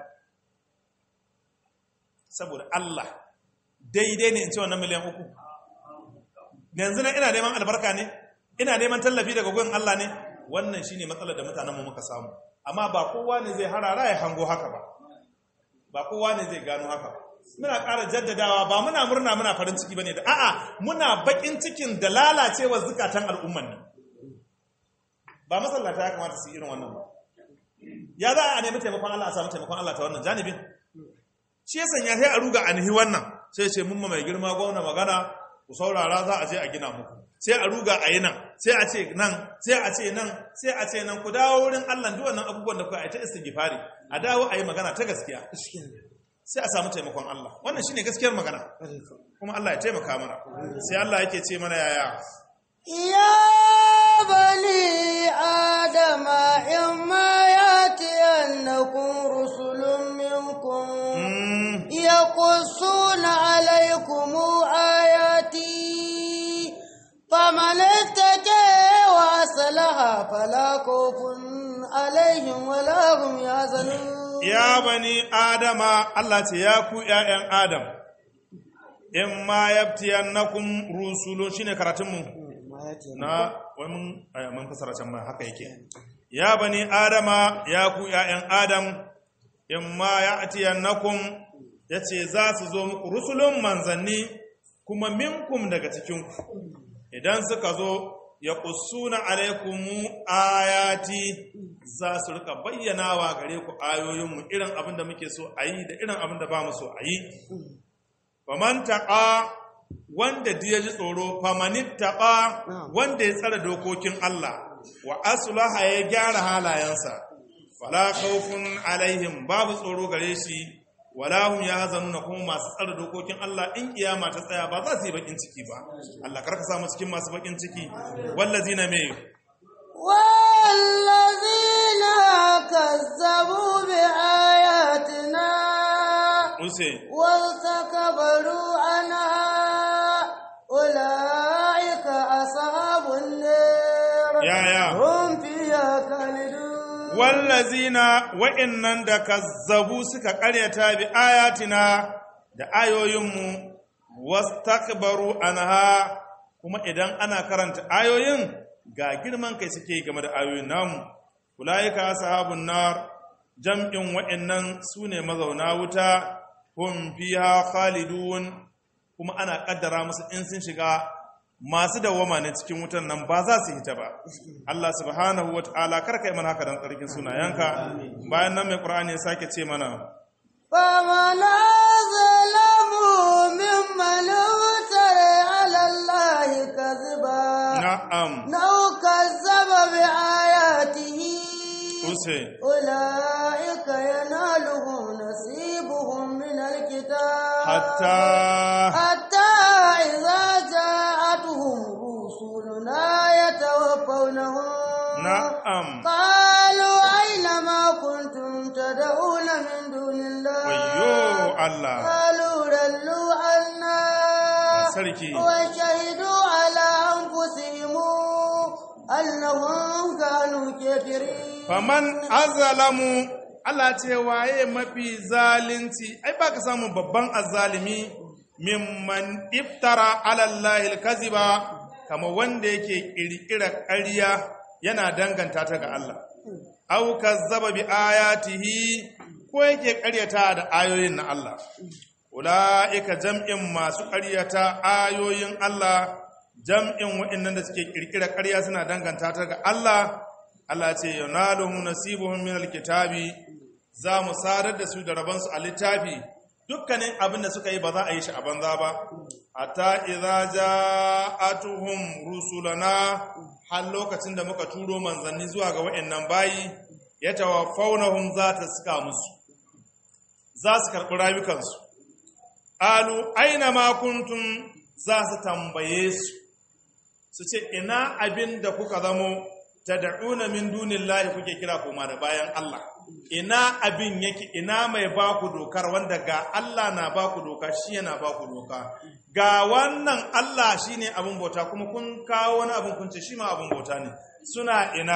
saboda Allah daidai ne in ce wannan miliyan uku yanzu na ina neman albarka ne ina neman tallafi daga gudun Allah ne wannan shine matsalar da mutanenmu muka samu amma ba kowa ne zai harara ya hango haka ba ba kowa ne zai gano haka ba muna ƙara jaddadawa ba muna murna muna farin ciki bane da a'a muna bakin cikin da lalacewar zukatan al'umman ne ba masallata ya kamata su yi irin wannan ba ya za a nemi taimakon Allah a samu taimakon Allah ta wannan janibin shi ya sanya sai a ruga a nihi wannan sai ce mun mai girma gwamna magana ku saurara za a je a gina muku sai a ruga a yi nan sai a ce nan sai a ce nan sai a ce nan ku dawo wurin Allah duk wannan abubuwan da ku a ta istighfari a dawo a yi magana ta gaskiya gaskiya ne sai a samu taimakon Allah wannan shine gaskiyar magana kuma Allah ya taimaka mana sai Allah yake ce mana yaya يا بني آدم إما يأتينكم رسل منكم mm, يقصون عليكم آياتي فمن اتقى وأصلح فلا خوف عليهم ولا هم يحزنون ya bani adama Allah ce ya ku ƴaƴan adam in ma yabtiyannakum rusulun shine karatunmu na wai mun aya, mun fasara can ma haka yake ya bani adama ya ku ƴaƴan adam in ma ya'tiyannakum yace za su zo muku rusulun manzanni kuma minkum daga cikin ku idan suka zo ya ƙusuna alaikumu ayati za su rika bayyanawa gare ku ayoyinmu irin abin da muke so a yi da irin abin da ba mu so a yi faman taƙa wanda ya ji tsoro famanit taƙa wanda ya tsara dokokin Allah wa asulaha ya gyara halayensa fala khawfun alaihim babu tsoro gare shi wala hum yahzanuna kuma masu tsara dokokin Allah in kiyama ta tsaya ba za su yi bakin ciki ba Allah karka sa mu cikin masu bakin ciki wallazina me والذين كذبوا بآياتنا use واستكبروا عنها أولئك أصحاب النار yaya هم فيها خالدون wallazina wa'annan da kazzabu suka karyata bi ayatina da ayoyinmu wastakbaru anha kuma idan ana karanta ayoyin ga girman kai suke game da ayoyin namu ulaika ashabun nar jam'in wa'annan sune mazauna wuta hum fiha khalidun kuma ana kaddara musu in sun shiga masu dawwama ne cikin wutan nan ba za su hita ba Allah subhanahu wa ta'ala kar kai mana haka dan tsarkin sunayenka bayan nan mai qur'ani ya sake ce mana فمن أظلم ممن افترى على الله كذبا na'am أو كذب بآياته use أولئك ينالهم نصيبهم من الكتاب hatta حتى إذا جاءتهم رسلنا يتوفونهم na'am قالوا أين ما كنتم تدعون من دون الله wayyo Allah قالوا ضلوا عنا sarki وشهدوا على أنفسهم أنهم كانوا كافرين faman azalamu Allah ce waye mafi zalunci ai ba ka samu babban azalimi mimman iftara ala Allah alkaziba kama wanda yake kirkira ƙarya yana danganta ta ga Allah aw kazzaba bi ayatihi ko yake ƙaryata da ayoyin na Allah ulaika jam'in masu ƙaryata ayoyin Allah jam'in waɗannan da suke kirkira ƙarya suna danganta ta ga Allah Allah ce yanaluhum nasibuhum min alkitabi za mu sadar da su da rabansu a littafi dukkanin abin da suka yi ba za a yi shi a banza ba hatta idza ja'atuhum rusulana har lokacin da muka turo manzanni zuwa ga waɗannan bayi yatawaffawnahum za ta suka musu za su karɓi rayukansu alu aina ma kuntum za su tambaye su su ce ina abin da kuka zamo tad'una min dunillahi kuke kira koma da bayan Allah ina abin yake ina mai baku dokar wanda ga Allah na baku doka shi yana baku doka ga wannan Allah shine abin bauta kuma kun kawo wani abin kun ce shi ma abin bauta ne suna ina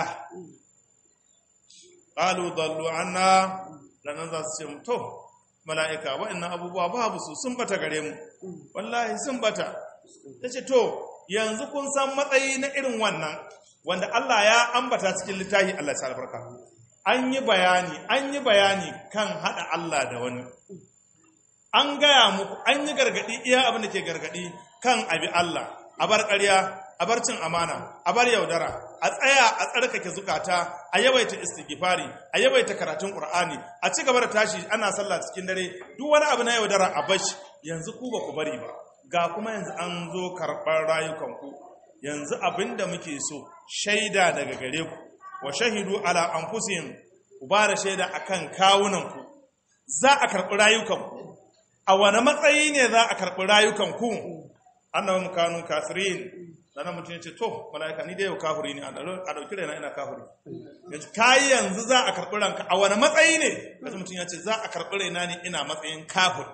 qalu dallu anna lanan za su ce to mala'ika wa'annan abubuwa babu su sun bata gare mu wallahi sun bata tace to yanzu kun san matsayi na irin wannan wanda Allah ya ambata cikin littafi Allah ya albarka an yi bayani an yi bayani kan hada Allah da wani an gaya muku an yi gargadi iya abin da ke gargadi kan abi Allah a bar ƙarya a bar cin amana a bar yaudara a tsaya a tsarkake zukata a yawaita istighfari a yawaita karatun qur'ani a ci gaba da tashi ana sallah cikin dare duk wani abu na yaudara a bashi yanzu ku ba ku bari ba ga kuma yanzu an zo karɓar rayukanku yanzu abin da muke so shaida daga gare ku wa shahidu ala anfusihim ku ba da shaida akan kawunanku za a karɓi rayukanku a wani matsayi ne za a karɓi rayukanku annahum kanu kafirin dan mutum ya ce to malaika ni dai yau kafiri ne a dauki raina ina kafiri yanzu kai yanzu za a karɓi ranka a wani matsayi ne kaji mutum ya ce za a karɓi raina ne ina matsayin kafir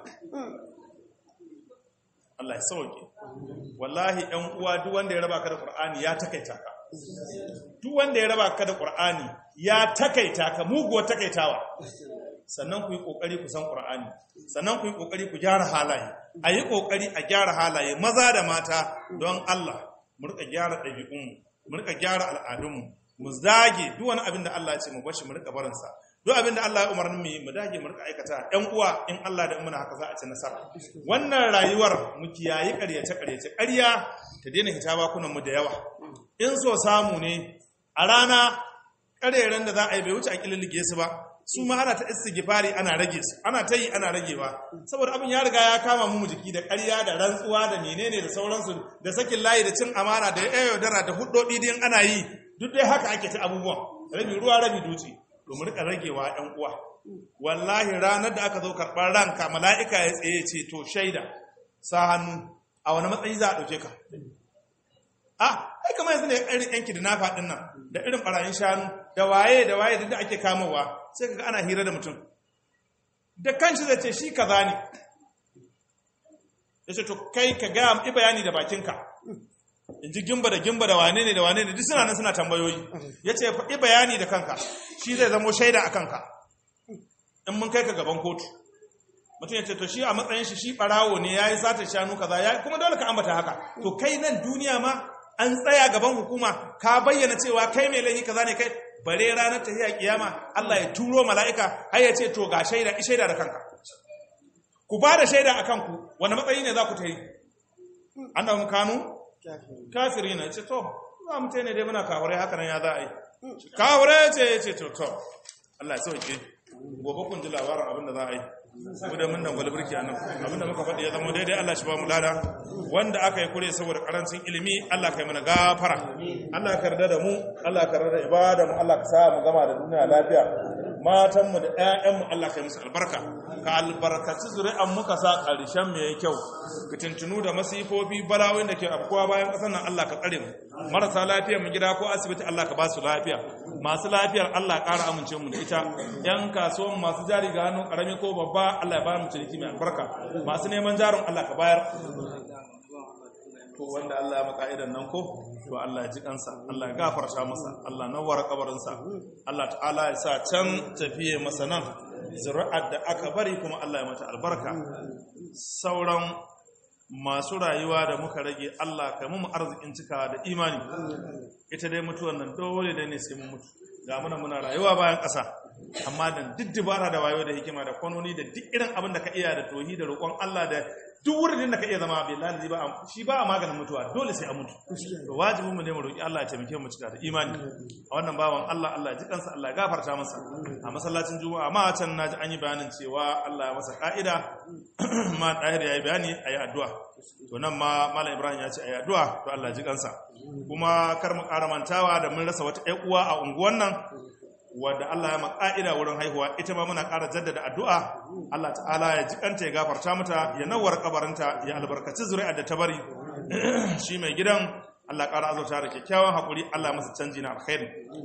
Allah ya sauke wallahi ɗan uwa duk wanda ya raba ka da Qur'ani ya takaita ka duk wanda ya raba ka da Qur'ani ya takaita ka muguwar takaitawa sannan ku yi kokari ku san Qur'ani sannan ku yi kokari ku gyara halaye a yi kokari a gyara halaye maza da mata don Allah mu rika gyara ɗabi'unmu mu rika gyara al'adunmu mu zage duk wani abin da Allah ya ce mu bashi mu rika barinsa duk abin da Allah ya umarni mu yi mu dage mu rika aikata ɗan uwa in Allah da muna haka za a ci nasara wannan rayuwar mu kiyayi ƙaryace ƙaryace ƙarya ta daina hita bakunan mu da yawa in so samu ne a rana ƙareren da za a yi bai wuce a ƙilillige su ba su ma ana ta istighfari ana rage su ana ta yi ana ragewa saboda abin ya riga ya kama mu jiki da ƙarya da rantsuwa da menene da sauransu da sakin layi da cin amana da yaudara da huddodi din ana yi duk dai haka ake ta abubuwan rabi ruwa rabi dutse to mu rika ragewa ɗan uwa wallahi ranar da aka zo karɓar ranka mala'ika ya tsaye ce to shaida sa hannu a wani matsayi za a ɗauke ka ah ai kamar yanzu ne irin yanki da nafa ɗin nan da irin ɓarayin shanu da waye da waye da ake kamowa sai kaga ana hira da mutum da kanshi zai ce shi kaza ne ya ce to kai ka gaya i bayani da bakinka in ji gimba da gimba da wane ne da wane ne duk suna nan suna tambayoyi ya ce faɗi bayani da kanka shi zai zamo shaida a kanka in mun kai ka gaban kotu mutum ya ce to shi a matsayin shi shi ɓarawo ne ya yi satar shanu kaza ya kuma dole ka ambata haka to kai nan duniya ma an tsaya gaban hukuma ka bayyana cewa kai mai laifi kaza ne kai bare ranar tafiya kiyama Allah ya turo mala'ika har ya ce to ga shaida i shaida da kanka ku ba da shaida a kanku wani matsayi ne za ku ta yi annahum kanu kafiri na ce to za mu ne dai muna kawure haka nan ya za a yi kawure ce ya ce to to Allah ya sauke gobe kun ji labarin abin da za a yi mu da mun dangwale birki a nan abin da muka faɗi ya zama daidai Allah shi ba mu lada wanda aka yi kure saboda karancin ilimi Allah ka yi mana gafara Allah ka yarda da mu Allah ka yarda da ibada mu Allah ka sa mu gama da duniya lafiya matanmu da 'ya'yanmu Allah ka yi musu albarka ka albarkaci zuri'an muka sa ƙarshen mai kyau fitintunu da masifofi balawin da ke afkuwa bayan ƙasar nan Allah ka tsare mu marasa lafiya mu gida ko asibiti Allah ka ba su lafiya masu lafiyar Allah ƙara amince mu da ita yan kasuwan masu jari ga hannun ƙarami ko babba Allah ya ba mu ciniki mai albarka masu neman jarin Allah ka bayar to wanda Allah ya maka idan nan ko to Allah ya ji kansa Allah ya gafarta masa Allah nawara kabarinsa Allah ta'ala ya sa can tafiye masa nan zuri'ar da aka bari kuma Allah ya mata albarka sauran masu rayuwa da muka rage Allah ka mu arzikin cika da imani ita dai mutuwan nan dole da ne sai mu mutu ga muna muna rayuwa bayan ƙasa amma da duk dubara da wayo da hikima da kwanoni da duk irin abin da ka iya da tohi da roƙon Allah da duk wurin da ka iya zama billahi ba shi ba a maganin mutuwa dole sai a mutu to wajibin mu ne mu roki Allah ya taimake mu cika da imani a wannan bawan Allah Allah ya ji kansa Allah ya gafarta masa a masallacin juma'a ma can naji an yi bayanin cewa Allah ya masa ka'ida ma dahir yayi bayani ayi addu'a to nan ma malam Ibrahim ya ce ayi addu'a to Allah ya ji kansa kuma kar mu ƙara mantawa da mun rasa wata ƴan uwa a unguwan nan wadda Allah ya maka'ida wurin haihuwa ita ma muna ƙara jaddada addu'a Allah ta'ala ya jikanta ya gafarta mata ya nawar kabarinta ya albarkaci zuri'ar da ta bari shi mai gidan Allah ƙara azurta da kyakkyawan haƙuri Allah masa canji na alkhairi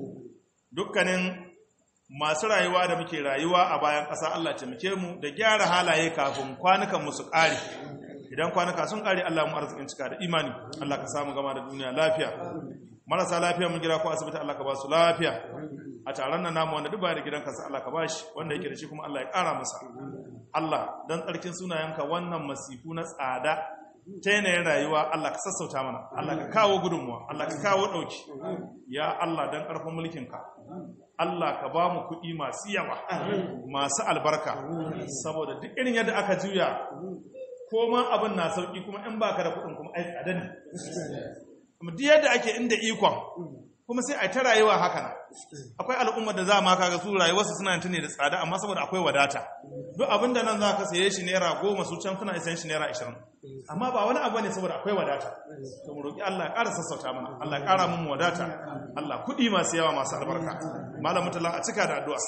dukkanin masu rayuwa da muke rayuwa a bayan ƙasa Allah taimake mu da gyara halaye kafin kwanukan mu su ƙare idan kwanuka sun ƙare Allah mu arzikin cika da imani Allah ka samu gama da duniya lafiya marasa lafiya mun gida ko asibiti Allah ka ba su lafiya a taron nan namu wanda duk ba da gidan kansa Allah ka bashi wanda yake da shi kuma Allah ya ƙara masa Allah dan tsarkin sunayenka wannan masifu na tsada ta yanayin rayuwa Allah ka sassauta mana Allah ka kawo gudunmuwa Allah ka kawo ɗauki ya Allah dan ƙarfin mulkinka Allah ka ba mu kuɗi masu yawa masu albarka saboda duk irin yadda aka juya ko ma abin na sauƙi kuma in baka da kuɗin kuma ai tsada ne duk yadda ake inda ikon kuma sai a ta rayuwa haka na akwai al'ummar da za ma kaga su rayuwarsu suna tuni da tsada amma saboda akwai wadata duk abin da nan za ka saye shi naira goma su can suna isan shi naira ashirin amma ba wani abu ne saboda akwai wadata to mu roƙi Allah ya ƙara sassauta mana Allah ya ƙara mun wadata Allah kuɗi masu yawa masu albarka malam mutala a cika da addu'a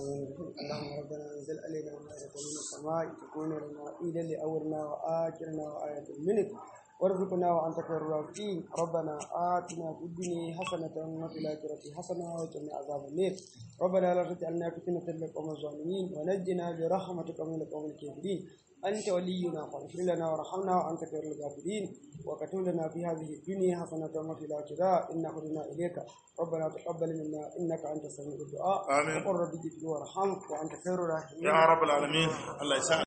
اللهم ربنا انزل علينا مائدة من السماء تكون لنا عيدا لأولنا وآخرنا وآية منك وارزقنا وانت خير الرازقين ربنا آتنا في الدنيا حسنة وفي الآخرة حسنة وقنا عذاب النار ربنا لا تجعلنا فتنة للقوم الظالمين ونجنا برحمتك من القوم الكافرين أنت ولينا فاغفر لنا وارحمنا وأنت خير الغافرين وكتب لنا في هذه الدنيا حسنة وفي الآخرة إنا هدنا إليك ربنا تقبل منا إنك أنت السميع الدعاء آمين. وقل رب اغفر وارحم وأنت خير الراحمين ya rabbal alamin Allah ya sa